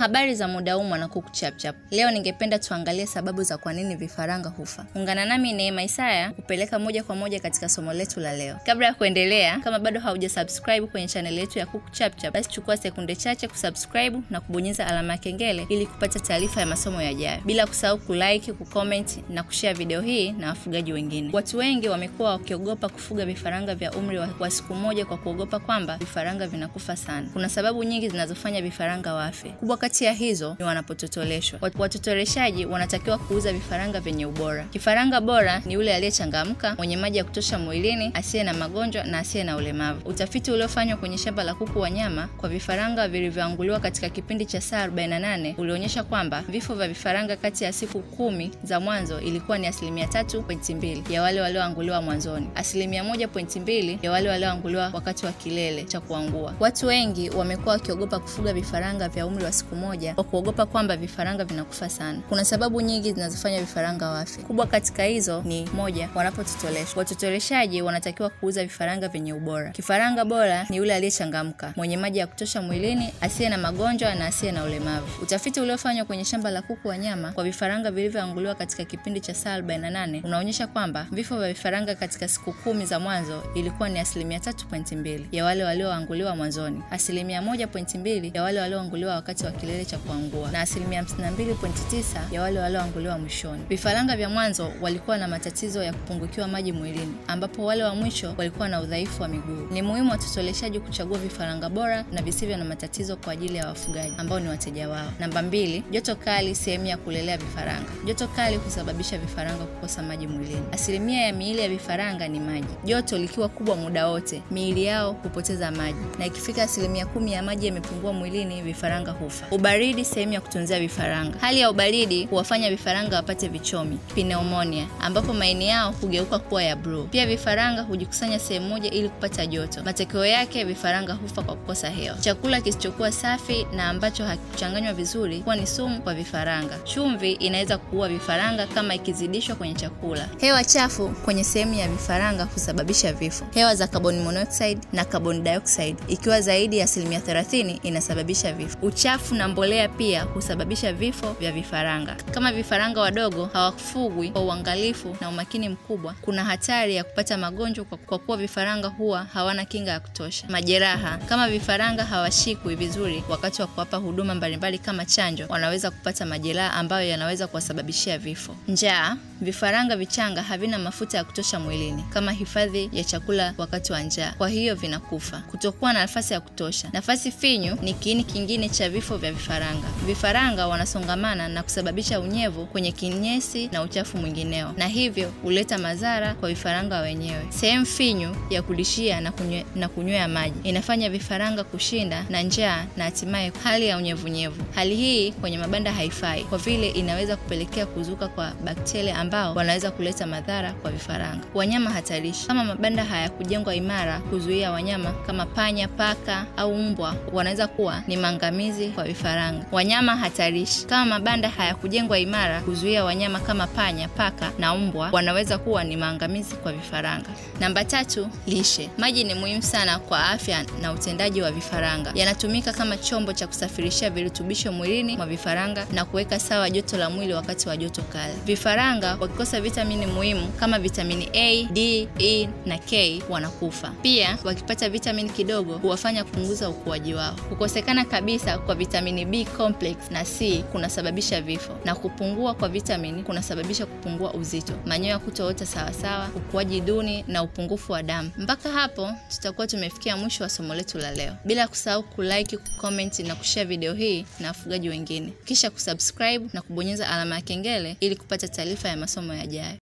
Habari za muda huu mwana kuku chapchap. Leo ningependa tuangalie sababu za kwa nini vifaranga hufa. Ungana nami Neema Isaya kupeleka moja kwa moja katika somo letu la leo. Kabla ya kuendelea, kama bado haujasubscribe kwenye channel yetu ya Kuku Chapchap, basi chukua sekunde chache kusubscribe na kubonyeza alama ya kengele ili kupata taarifa ya masomo yajayo, bila kusahau kulike, kucomment na kushare video hii na wafugaji wengine. Watu wengi wamekuwa wakiogopa kufuga vifaranga vya umri wa, wa siku moja kwa kuogopa kwamba vifaranga vinakufa sana. Kuna sababu nyingi zinazofanya vifaranga wafe. Kubwa kati ya hizo ni wanapototoleshwa. Watotoleshaji wanatakiwa kuuza vifaranga vyenye ubora. Kifaranga bora ni yule aliyechangamka, mwenye maji ya kutosha mwilini, asiye na magonjwa na asiye na ulemavu. Utafiti uliofanywa kwenye shamba la kuku wa nyama kwa vifaranga vilivyoanguliwa katika kipindi cha saa 48 ulionyesha kwamba vifo vya vifaranga kati ya siku kumi za mwanzo ilikuwa ni asilimia 3.2 ya wale walioanguliwa mwanzoni, asilimia 1.2 ya wale walioanguliwa wakati wa kilele cha kuangua. Watu wengi wamekuwa wakiogopa kufuga vifaranga vya umri wa siku moja kwa kuogopa kwamba vifaranga vinakufa sana. Kuna sababu nyingi zinazofanya vifaranga wafe. Kubwa katika hizo ni moja, wanapototoleshwa. Watotoleshaji wanatakiwa kuuza vifaranga vyenye ubora. Kifaranga bora ni yule aliyechangamka, mwenye maji ya kutosha mwilini, asiye na magonjwa na asiye na ulemavu. Utafiti uliofanywa kwenye shamba la kuku wa nyama kwa vifaranga vilivyoanguliwa katika kipindi cha saa 48 unaonyesha kwamba vifo vya vifaranga katika siku kumi za mwanzo ilikuwa ni asilimia 3.2 ya wale walioanguliwa mwanzoni, asilimia 1.2 ya wale walioanguliwa wakati wa kilele cha kuangua na asilimia 52.9 ya wale walioanguliwa mwishoni. Vifaranga vya mwanzo walikuwa na matatizo ya kupungukiwa maji mwilini, ambapo wale wa mwisho walikuwa na udhaifu wa miguu. Ni muhimu watotoleshaji kuchagua vifaranga bora na visivyo na matatizo kwa ajili ya wafugaji ambao ni wateja wao. Namba mbili, joto kali sehemu ya kulelea vifaranga. Joto kali husababisha vifaranga kukosa maji mwilini. Asilimia ya miili ya vifaranga ni maji. Joto likiwa kubwa muda wote, miili yao hupoteza maji, na ikifika asilimia kumi ya maji yamepungua mwilini, vifaranga hufa. Ubaridi sehemu ya kutunzia vifaranga. Hali ya ubaridi huwafanya vifaranga wapate vichomi, pneumonia, ambapo maini yao hugeuka kuwa ya bluu. Pia vifaranga hujikusanya sehemu moja ili kupata joto. Matokeo yake vifaranga hufa kwa kukosa hewa. Chakula kisichokuwa safi na ambacho hakikuchanganywa vizuri huwa ni sumu kwa vifaranga. Chumvi inaweza kuua vifaranga kama ikizidishwa kwenye chakula. Hewa chafu kwenye sehemu ya vifaranga husababisha vifo. Hewa za carbon monoxide na carbon dioxide ikiwa zaidi ya asilimia 30 inasababisha vifo. Uchafu na mbolea pia husababisha vifo vya vifaranga. Kama vifaranga wadogo hawafugwi kwa uangalifu na umakini mkubwa, kuna hatari ya kupata magonjwa kwa, kwa kuwa vifaranga huwa hawana kinga ya kutosha. Majeraha, kama vifaranga hawashikwi vizuri wakati wa kuwapa huduma mbalimbali kama chanjo, wanaweza kupata majeraha ambayo yanaweza kuwasababishia vifo. Njaa, vifaranga vichanga havina mafuta ya kutosha mwilini kama hifadhi ya chakula wakati wa njaa, kwa hiyo vinakufa. Kutokuwa na nafasi ya kutosha. Nafasi finyu ni kiini kingine cha vifo vya vifaranga. Vifaranga wanasongamana na kusababisha unyevu kwenye kinyesi na uchafu mwingineo, na hivyo huleta madhara kwa vifaranga wenyewe. Sehemu finyu ya kulishia na kunywe, na kunywea maji inafanya vifaranga kushinda na njaa na hatimaye hali ya unyevunyevu. Hali hii kwenye mabanda haifai kwa vile inaweza kupelekea kuzuka kwa bakteria ambao wanaweza kuleta madhara kwa vifaranga. Wanyama hatarishi, kama mabanda hayakujengwa imara kuzuia wanyama kama panya, paka au mbwa, wanaweza kuwa ni maangamizi kwa vifaranga. Wanyama hatarishi, kama mabanda hayakujengwa imara kuzuia wanyama kama panya, paka na mbwa, wanaweza kuwa ni maangamizi kwa vifaranga. Namba tatu, lishe. Maji ni muhimu sana kwa afya na utendaji wa vifaranga. Yanatumika kama chombo cha kusafirishia virutubisho mwilini mwa vifaranga na kuweka sawa joto la mwili wakati wa joto kali. Vifaranga wakikosa vitamini muhimu kama vitamini A, D, E na K wanakufa. Pia wakipata vitamini kidogo huwafanya kupunguza ukuaji wao. Kukosekana kabisa kwa vitamini B complex na C kunasababisha vifo, na kupungua kwa vitamini kunasababisha kupungua uzito, manyoya kutoota sawasawa, ukuaji duni na upungufu wa damu. Mpaka hapo tutakuwa tumefikia mwisho wa somo letu la leo, bila kusahau kulike, kucomment na kushare video hii na wafugaji wengine, kisha kusubscribe na kubonyeza alama ya kengele ili kupata taarifa ya masomo yajayo.